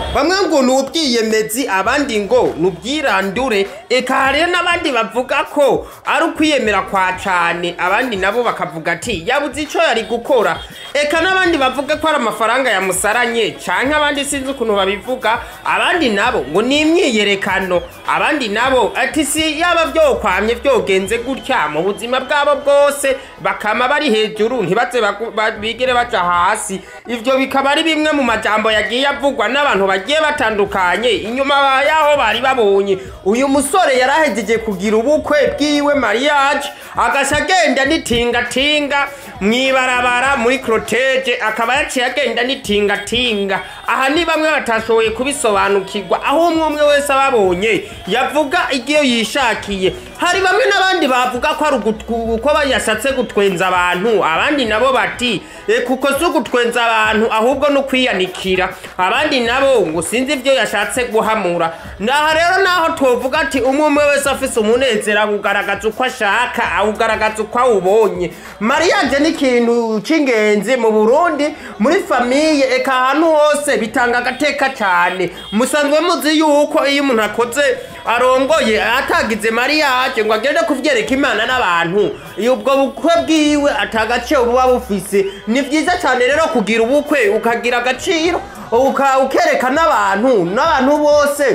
bamwe ngo ni ubwiyemezi abandi ngo ni ubwirandure eka hariyo n'abandi bavuga ko ari ukwiyemera kwa cane abandi nabo bakavuga ati yabuze ico yari gukora eka n'abandi bavuga ko ari amafaranga yamusaranye canke abandi sinzi ukuntu babivuga abandi nabo ngo ni imyiyerekano abandi nabo ati si yaba vyokwamye vyogenze gutya mu buzima bwabo bwose bakama bari hejuru ntibaze bagu- ba- bigere baja hasi ivyo bikaba ari bimwe mu majambo yagiye avugwa n'abantu bagiye batandukanye inyuma yaho bari babonye uyu musore yarahejeje kugira ubukwe bwiwe mariage agaca agenda n'itingatinga mw'ibarabara muri croteje akaba yaciye agenda n'itingatinga aha ni bamwe batashoboye kubisobanukirwa aho umwe umwe wese ababonye yavuga igiyo yishakiye hari bamwe n'abandi bavuga ko ari ugutwu- ko yashatse gutwenza abantu abandi nabo bati "E, kuko si ugutwenza abantu ahubwo no kwiyanikira abandi nabo ngo sinzi ibyo yashatse guhamura naha rero naho twovuga ati umwe umwe wese afise umunezero awugaragaza uko ashaka awugaragaza uko awubonye mariage ni ikintu c'ingenzi mu burundi muri famiye eka ahantu hose bitanga agateka cyane musanzwe muzi yuko iyo umuntu akoze arongoye atagize mariage ngo agende kuvyereka imana n'abantu iyo ubwo bukwe bwiwe atagaciro buba bufise ni vyiza cyane rero kugira ubukwe ukagira agaciro uka- ukereka n'abantu n'abantu bose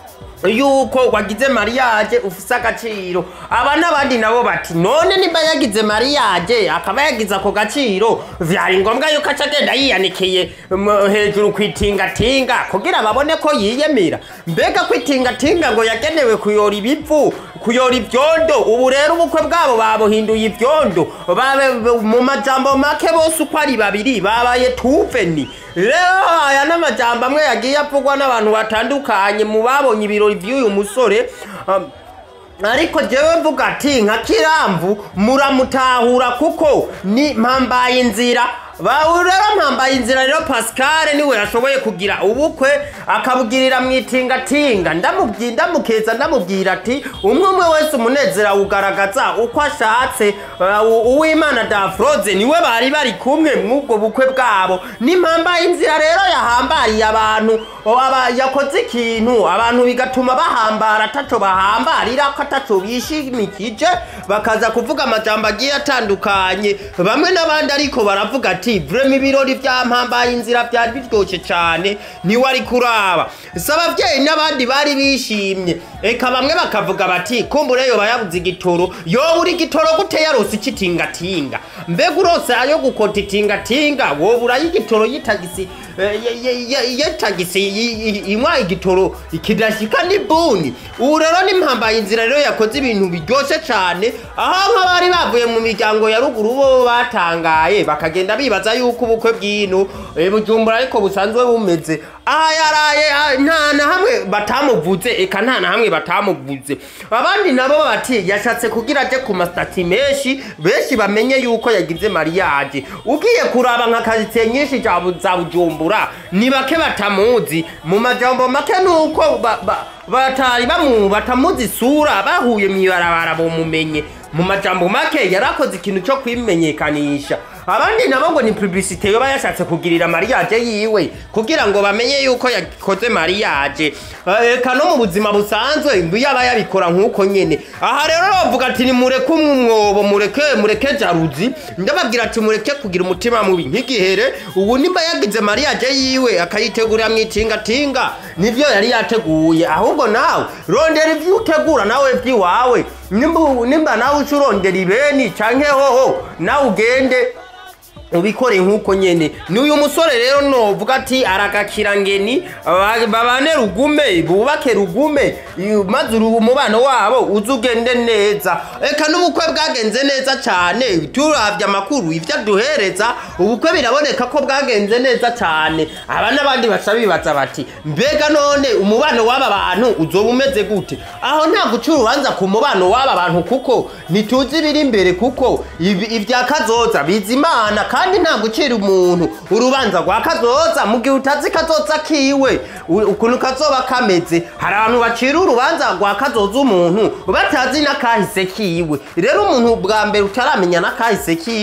yuko wagize mariage ufise agaciro aba n'abandi nabo bati none nimba yagize mariage akaba yagize ako gaciro vyari ngombwa yuko aca agenda yiyanikiye m- hejuru kwitingatinga kugira babone ko yiyemera mbega kwitingatinga ngo yagenewe kuyora ibivu kuyora ivyondo ubu rero ubukwe bwabo babuhinduye ivyondo babe mu majambo make bose uko ari babiri babaye tuveni rero aya n'amajambo amwe yagiye avugwa n'abantu batandukanye mu babonye ibirori vy'uyu musore um, ariko jewe mvuga ati nka kiramvu muramutahura kuko ni mpambaye inzira bawe rero mpambaye inzira rero pascal niwe yashoboye kugira ubukwe akabugirira mu itingatinga ndamubwi ndamukeza ndamubwira ati umwe umwe wese umunezero awugaragaza uko ashatse uh, u- uwimana dafroze niwe bari bari kumwe mw'ubwo bukwe bwabo n'impambaye inzira rero yahambariye abantu o, aba- yakoze ikintu abantu bigatuma bahambara ataco bahambarira ko ataco bishimikije bakaza kuvuga amajambo agiye atandukanye bamwe n'abandi ariko baravuga ati vrema ibirori vya mpambaye inzira vyari biryoshe cane ntiwari kuraba si abavyeyi n'abandi bari bishimye eka bamwe bakavuga bati kumbure yoba yabuze igitoro yobura igitoro gute yarose ikitingatinga mbega urose ayo gukota itingatinga wobura y'igitoro y'itagisi eh, ye- ye- ye- y'itagisi i- i- inywa igitoro kidashika n'ibuni ubu rero n'impambaye inzira rero yakoze ibintu biryoshe cane aho nk'abari bavuye mu miryango ya ruguru bo batangaye bakagenda bibaza yuko ubukwe bw'ino eh, bujumbura ariko busanzwe bumeze aha yaraye ah, nta na hamwe batamuvuze eka nta na hamwe batamuvuze abandi nabo bati yashatse kugira aje ku masitati menshi benshi bamenye yuko yagize mariage ugiye kuraba nka karitsiye nyinshi za Bu- za bujumbura ni bake batamuzi mu majambo make nuko ba- ba- batari bamu batamuzi isura bahuye mw'ibarabara bomumenye mu majambo make yarakoze ikintu cyo kwimenyekanisha abandi nabo ngo ni publicite yoba yashatse kugirira mariage yiwe kugira ngo bamenye yuko yakoze mariage Eh, eka no mu buzima busanzwe ngo yaba yabikora nk'uko nyene aha rero bavuga ati nimureke umwobo mureke mureke jaruzi ndababwira ati mureke kugira umutima mubi nk'igihere ubu nimba yagize mariage yiwe akayitegurira mu itingatinga nivyo yari yateguye ahubwo nawe rondera ivyo utegura nawe vy'iwawe nimba nimba nawe uca urondera ibeni canke hoho nawe ugende ubikore nk'uko nyene ni uyu musore rero novuga ati aragakira ngeni ba- babane rugume bubake rugume i- maze uru- umubano wabo uze ugende neza eka n'ubukwe bwagenze neza cane turavye amakuru ivyo aduhereza ubukwe biraboneka ko bwagenze neza cane aba n'abandi baca bibaza bati mbega none umubano w'aba bantu uzoba umeze gute aho nta guca urubanza ku mubano w'aba bantu kuko ntituzi ibiri imbere kuko ibi- ibya kazoza biza imana kandi nta gucira umuntu urubanza rwa kazoza mu gihe utazi kazoza kiwe u- ukuntu kazoba kameze hari abantu bacira urubanza rwa kazoza umuntu batazi n'akahise kiwe rero umuntu bwa mbere utaramenya n'akahise kiwe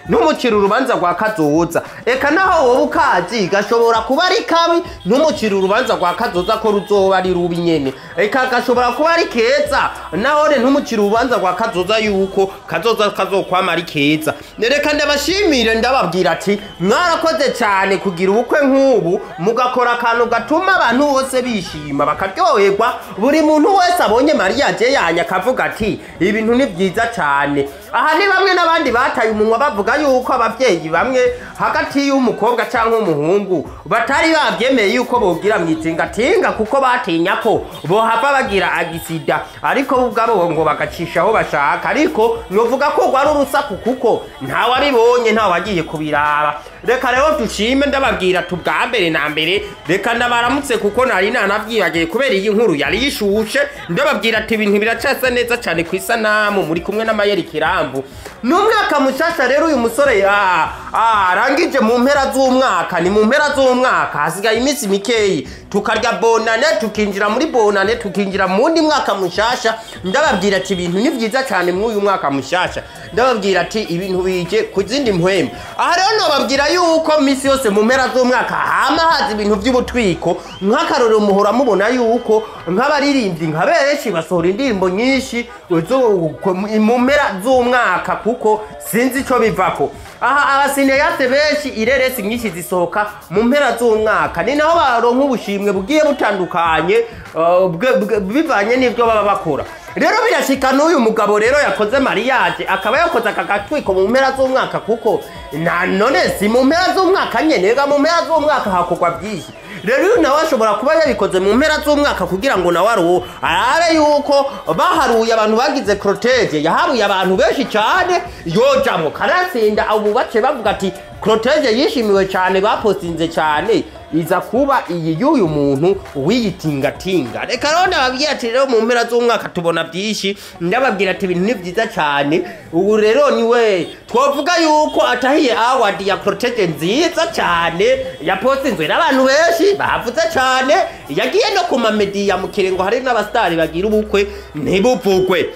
ntumucire urubanza rwa kazoza eka naho wowe ukazi gashobora kuba ari kabi ntumucire urubanza rwa kazoza ko ruzoba ari rubi nyene eka gashobora kuba ari keza nahone ntumucire urubanza rwa kazoza yuko kazoza kazokwama ari keza reka ndabashimire ndababwira ati mwarakoze cyane kugira ubukwe nk'ubu mugakora akantu gatuma abantu bose bishima bakaryoherwa buri muntu wese abonye mariya je yanya akavuga ati ibintu ni byiza cyane aha ni bamwe n'abandi bataye umunwa bavuga yuko ababyeyi bamwe hagati y'umukobwa cyangwa umuhungu batari babyemeye yuko bogira mu itingatinga kuko batinya ko bohava bagira agisida ariko bo ubwabo ngo bagacisha aho bashaka ariko novuga ko rwari urusaku kuko ntawabibonye ntawagiye kubiraba reka rero dushime ndababwira tubwa mbere na mbere reka ndabaramutse kuko nari nanabyibagiye kubera iyi nkuru yari yishushe ndababwira ati ibintu biracasa neza cyane ku isanamu muri kumwe n'amayeri kirambu n'umwaka mushasha rero uyu musore ah, ah, arangije mu mpera z'umwaka ni mu mpera z'umwaka hasigaye iminsi mikeyi tukarya bonane tukinjira muri bonane tukinjira mu wundi mwaka mushasha ndababwira ati ibintu ni byiza cyane muri uyu mwaka mushasha ndababwira ati ibintu bije ku zindi mpwemu aha rero nababwira yuko minsi yose mu mpera z'umwaka hama haza ibintu by'ubutwiko nk'akarorero muhora mubona yuko nk'abaririmbyi nka benshi basohora indirimbo nyinshi zo- mu mpera z'umwaka kuko sinzi icyo bivako aha abasineyate benshi ireresi nyinshi zisohoka mu mpera z'umwaka ni naho baronka ubushimwe bugiye butandukanye uh, bwe- bwe- bivanye n'ibyo baba bakora rero birashika n'uyu mugabo rero yakoze mariage akaba yakoze aka gatwiko mu mpera z'umwaka kuko na none si mu mpera z'umwaka nyene ega mu mpera z'umwaka hakorwa byinshi rero uyu nawe ashobora kuba yabikoze mu mpera z'umwaka kugira ngo nawe aruwo arabe yuko baharuye abantu bagize corotege yaharuye abantu benshi cyane yojamwo kanatsinda ubu bace bavuga ati corotege yishimiwe cyane bapostinze cyane iza kuba iyi y'uyu muntu w'iyitingatinga reka rero ndababwira ati rero mu mpera z'umwaka tubona byinshi ndababwira ati ibintu ni byiza cyane ubu rero niwe twavuga yuko atahiye award ya protege nziza cyane yapostinzwe n'abantu benshi bavuze cyane yagiye no ku mamediya mu kirengo hari n'abasitari bagira ubukwe ntibuvugwe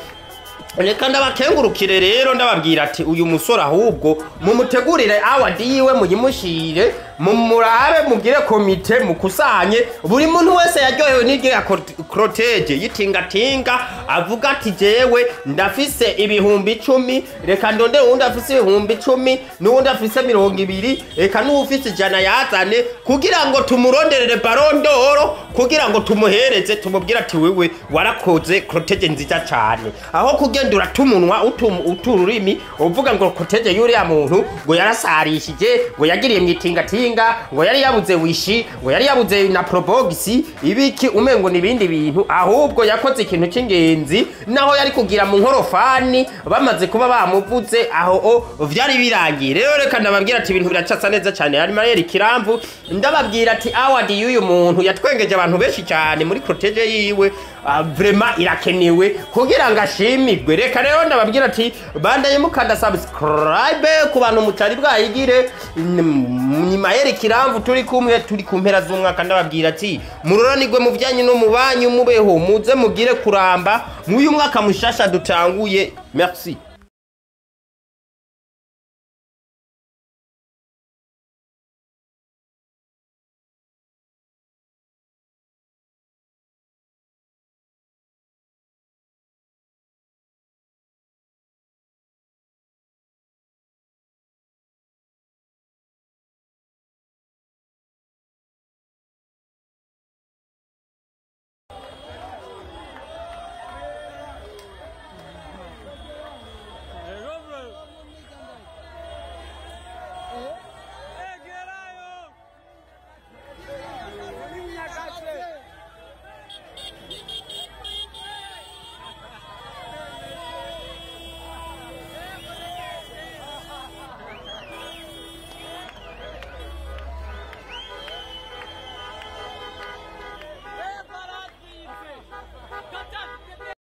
reka ndabakengurukire rero ndababwira ati uyu musore ahubwo mumutegurire awadi yiwe muyimushire mumurabe mugire komite mukusanye buri muntu wese yaryohewe n'irya korotege yitingatinga avuga ati jewe ndafise ibihumbi icumi reka ndonde uwundi afise ibihumbi icumi n'uwundi afise mirongo ibiri reka n'uwufise ijana yazane kugira ngo tumuronderere barondoro kugira ngo tumuhereze tumubwire ati wewe warakoze korotege nziza cyane aho kugenda uratumunwa utum- uta ururimi uvuga ngo korotege y'uriya muntu ngo yarasarishije ngo yagiriye mu itingatinga ngo yari yabuze wishi ngo yari yabuze na probogisi ibiki umengo n'ibindi bintu ahubwo yakoze ikintu cy'ingenzi naho yari kugira mu nkorofani bamaze kuba bamuvuze aho o vyari birangiye rero reka ndababwira ati ibintu biracasa neza cyane hari mayeri kiramvu ndababwira ati award y'uyu muntu yatwengeje abantu benshi cyane muri protege yiwe ah, vrema irakenewe kugira ngo ashimirwe reka rero ndababwira ati bandaye mukanda subscribe ku bantu mutari bwayigire ni mayeri kiramvu turi kumwe turi ku mpera z'umwaka ndababwira ati muroranirwe mu byanyu no mu banyu mubeho muze mugire kuramba mw'uyu mwaka mushasha dutanguye merci